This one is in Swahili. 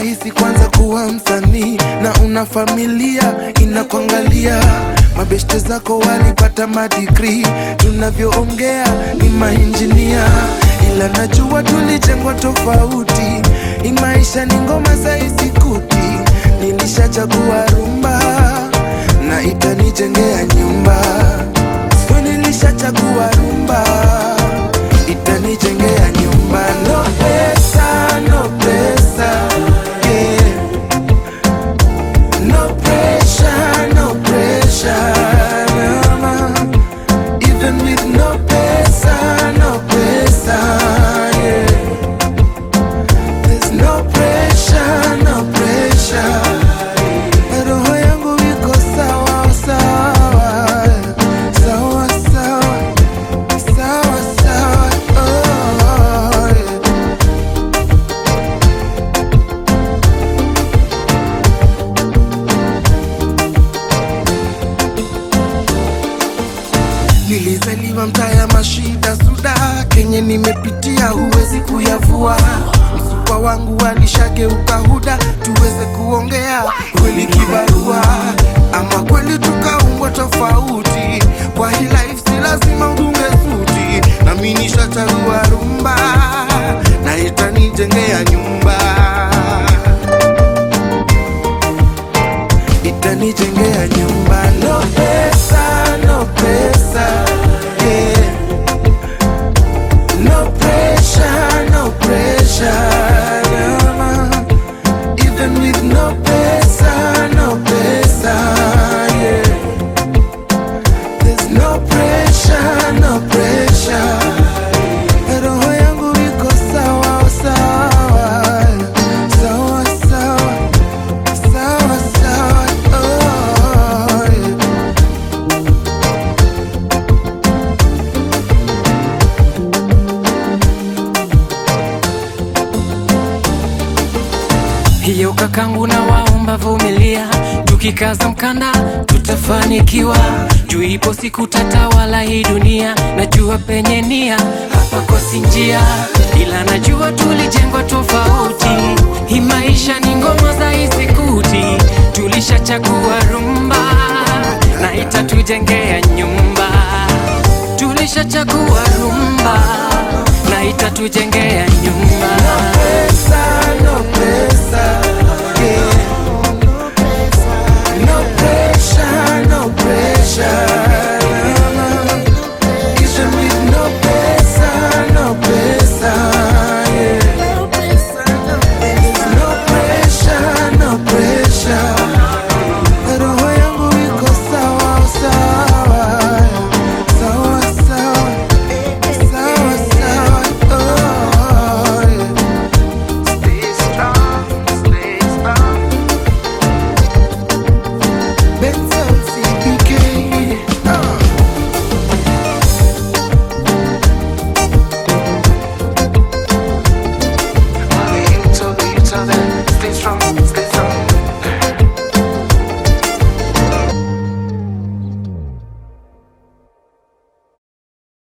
rahisi kwanza kuwa msanii na una familia inakuangalia. Mabeshte zako walipata madigri, tunavyoongea ni mainjinia, ila najua tulijengwa tofauti. Hii maisha ni ngoma za isikuti, nilishachagua rumba na itanijengea nyumba. So nilishachagua rumba itanijengea nyumba. No pesa, no pesa, yeah. No pressure, no pressure, no, no. Even with no pesa, no pesa, yeah. There's no pressure, no pressure. Roho yangu iko sawa sawa, sawa sawa, sawa sawa, oh, yeah. Nilizaliwa mtaa ya mashida suda, kenye nimepitia huwezi kuyavua. Msupa wangu alishageuka huda, tuweze kuongea kweli kibarua, ama kweli tukaumbwa tofauti. Kwa hii life si lazima udunge suti, nami nishachagua rumba na itanijengea nyumba, itanijengea nyumba. No pesa, no pesa, yeah. No pressure, no pressure, no, no. Even with no pesa, no pesa, yeah. There's no pressure, no pressure. Roho yangu iko sawa sawa, sawa sawa, sawa sawa, oh, yeah. hiyo kakangu na waomba vumilia, tukikaza mkanda tutafanikiwa. Juu ipo siku tatawala hii dunia, najua penye nia hapa kosi njia, ila najua tulijengwa tofauti. Hii maisha ni ngoma za isikuti, tulishachagua rumba na itatujengea nyumba. Tulishachagua rumba na itatujengea nyumba.